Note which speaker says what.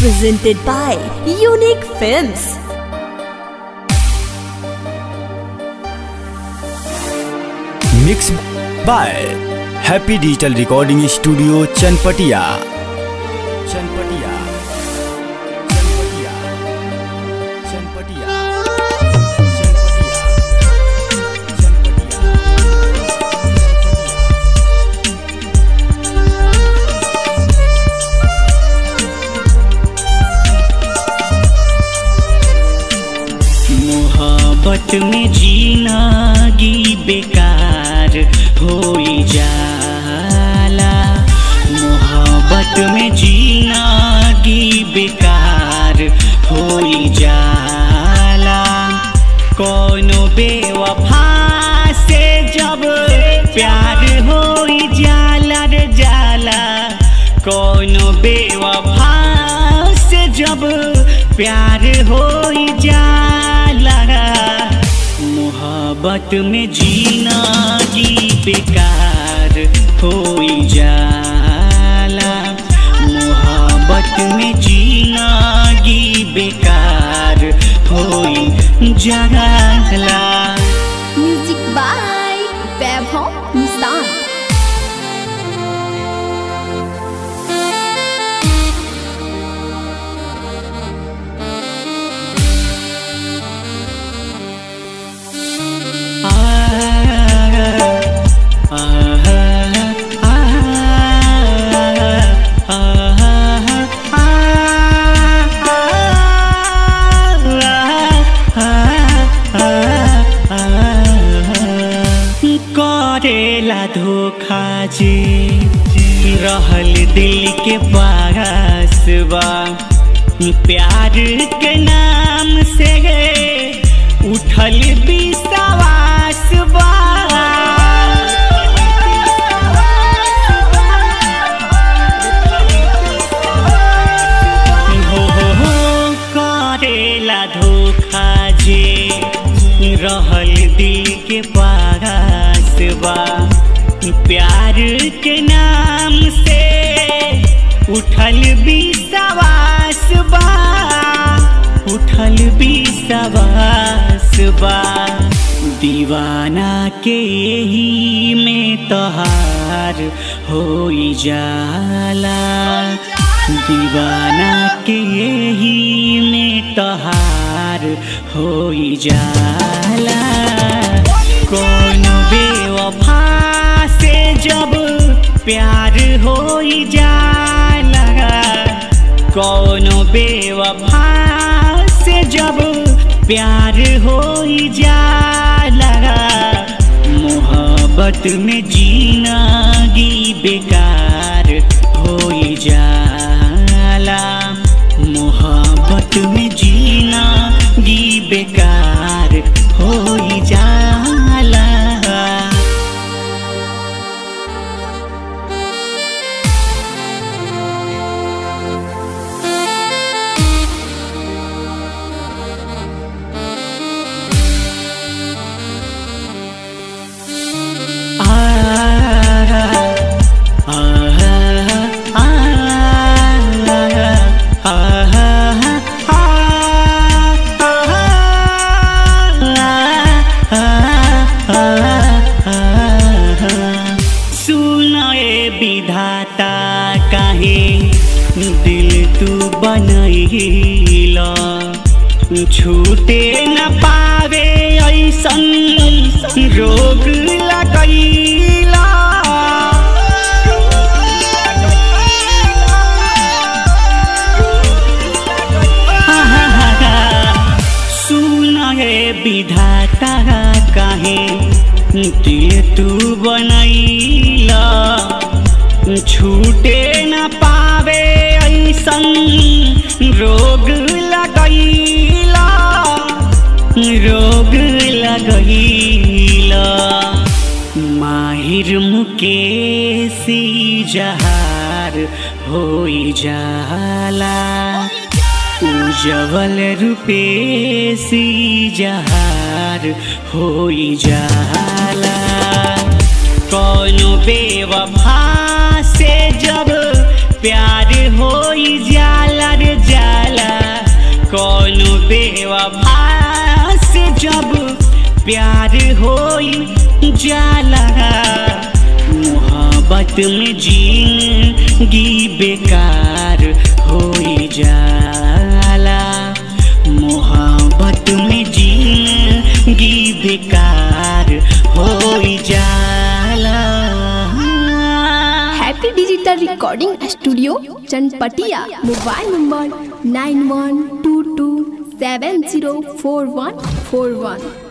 Speaker 1: presented by Unique Films.
Speaker 2: Mix by happy digital recording studio Chanpatiya Chanpatiya Chanpatiya Chanpatiya
Speaker 3: मोहब्बत में जीनागी बेकार हो जाला मोहब्बत में जीनागी बेकार हो जाला कोनो बेवफा से जब प्यार हो जाला रे जाला कोनो बेवफा से जब प्यार हो जाला मोहब्बत में जीना जी बेकार हो जाला मोहब्बत में जीना जी बेकार हो जाला
Speaker 1: Music by Vaibhav Nissan.
Speaker 3: करेला धोखा जे रहल दिल के पास बा प्यार के नाम से उठल विश्वास बा हो हो हो करेला धोखा जे रहल दिल के पास बा प्यार के नाम से उठल विश्वास बा उठल विश्वास बा दीवाना के ही में तहार हो जाला दीवाना के ही में तहार हो जाला कौन बेवफा से जब प्यार हो जाला कौन बेवफा से जब प्यार हो जाला मोहब्बत में जीनागी बेकार हो जाला मोहब्बत में जीना गी बेकार हो जाला सुनाए विधाता काहे दिल तू बनैला छूटे न पावे ऐसन रोग लगैला सुनाए विधाता काहे दिल तू बनैला छूटे न पावे ऐसन रोग लगैला रोग लगैला माहिर मुकेशी जहार हो जाला उजवल रूपेशी जहार हो जाला कौन बेवफा से जब प्यार हो जाला रे जाला कौनो बेवफा से जब प्यार हो जाला मोहब्बत में जिंदगी बेकार हो जाला मोहब्बत में जिंदगी बेकार हो जाला
Speaker 1: happy digital recording studio Chanpatiya mobile number nine one two two seven zero four one four वन